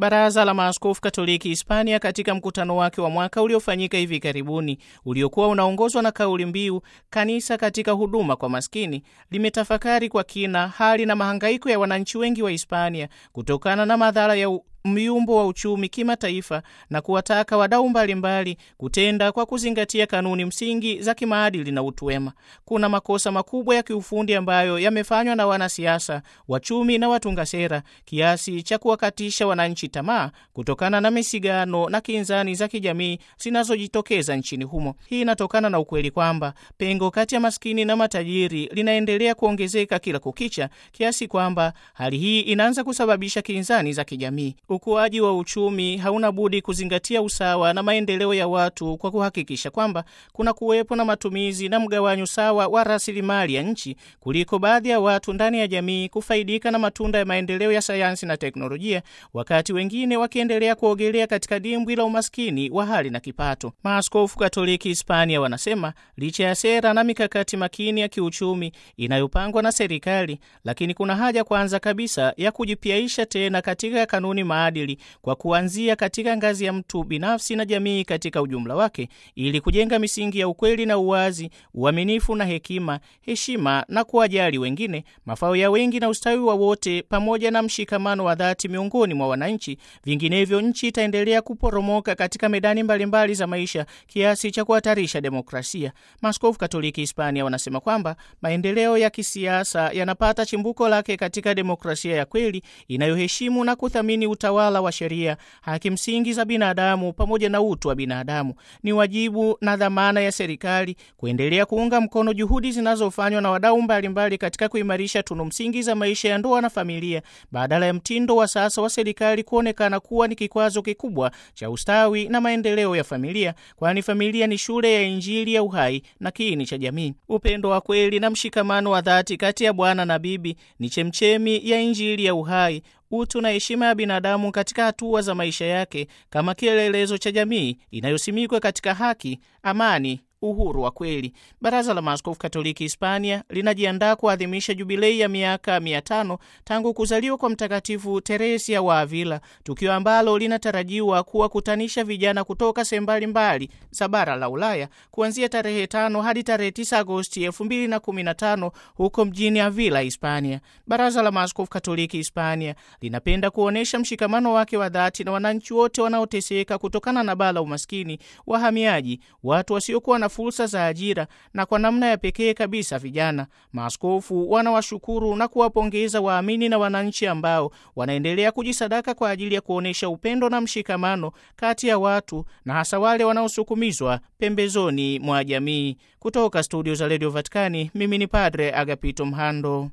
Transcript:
Baraza la Maaskofu Katoliki Hispania katika mkutano wake wa mwaka uliofanyika hivi karibuni uliokuwa unaongozwa na kauli mbiu kanisa katika huduma kwa maskini limetafakari kwa kina hali na mahangaiko ya wananchi wengi wa Hispania kutokana na madhara ya myumbo wa uchumi kimataifa na kuwataka wadau mbalimbali kutenda kwa kuzingatia kanuni msingi za kimaadili na utu wema. Kuna makosa makubwa ya kiufundi ambayo yamefanywa na wanasiasa, wachumi na watunga sera kiasi cha kuwakatisha wananchi tamaa kutokana na misigano na kinzani za kijamii zinazojitokeza nchini humo. Hii inatokana na ukweli kwamba pengo kati ya maskini na matajiri linaendelea kuongezeka kila kukicha, kiasi kwamba hali hii inaanza kusababisha kinzani za kijamii. Ukuaji wa uchumi hauna budi kuzingatia usawa na maendeleo ya watu kwa kuhakikisha kwamba kuna kuwepo na matumizi na mgawanyo sawa wa rasilimali ya nchi kuliko baadhi ya watu ndani ya jamii kufaidika na matunda ya maendeleo ya sayansi na teknolojia, wakati wengine wakiendelea kuogelea katika dimbwi la umaskini wa hali na kipato. Maaskofu Katoliki Hispania wanasema licha ya sera na mikakati makini ya kiuchumi inayopangwa na serikali, lakini kuna haja kwanza kabisa ya kujipiaisha tena katika kanuni maadili kwa kuanzia katika ngazi ya mtu binafsi na jamii katika ujumla wake, ili kujenga misingi ya ukweli na uwazi, uaminifu na hekima, heshima na kuwajali wengine, mafao ya wengi na ustawi wa wote, pamoja na mshikamano wa dhati miongoni mwa wananchi. Vinginevyo nchi itaendelea kuporomoka katika medani mbalimbali mbali za maisha kiasi cha kuhatarisha demokrasia. Maaskofu Katoliki Hispania wanasema kwamba maendeleo ya kisiasa yanapata chimbuko lake katika demokrasia ya kweli inayoheshimu na kuthamini utawala wa sheria, haki msingi za binadamu pamoja na utu wa binadamu. Ni wajibu na dhamana ya serikali kuendelea kuunga mkono juhudi zinazofanywa na wadau mbalimbali katika kuimarisha tunu msingi za maisha ya ndoa na familia, badala ya mtindo wa sasa wa serikali kuonekana kuwa ni kikwazo kikubwa cha ustawi na maendeleo ya familia, kwani familia ni shule ya Injili ya uhai na kiini cha jamii. Upendo wa kweli na mshikamano wa dhati kati ya bwana na bibi ni chemchemi ya Injili ya uhai utu na heshima ya binadamu katika hatua za maisha yake kama kielelezo cha jamii inayosimikwa katika haki, amani, uhuru wa kweli. Baraza la Maaskofu Katoliki Hispania linajiandaa kuadhimisha jubilei ya miaka mia tano tangu kuzaliwa kwa Mtakatifu Teresia wa Avila, tukio ambalo linatarajiwa kuwakutanisha vijana kutoka sehemu mbalimbali za bara la Ulaya kuanzia tarehe tano hadi tarehe 9 Agosti elfu mbili na kumi na tano huko mjini Avila, Hispania. Baraza la Maaskofu Katoliki Hispania linapenda kuonyesha mshikamano wake wa dhati na wananchi wote wanaoteseka kutokana na baa la umaskini, wahamiaji, watu wasiokuwa na fursa za ajira na kwa namna ya pekee kabisa vijana. Maaskofu wanawashukuru na kuwapongeza waamini na wananchi ambao wanaendelea kujisadaka kwa ajili ya kuonyesha upendo na mshikamano kati ya watu na hasa wale wanaosukumizwa pembezoni mwa jamii. Kutoka studio za redio Vatikani, mimi ni Padre Agapito Mhando.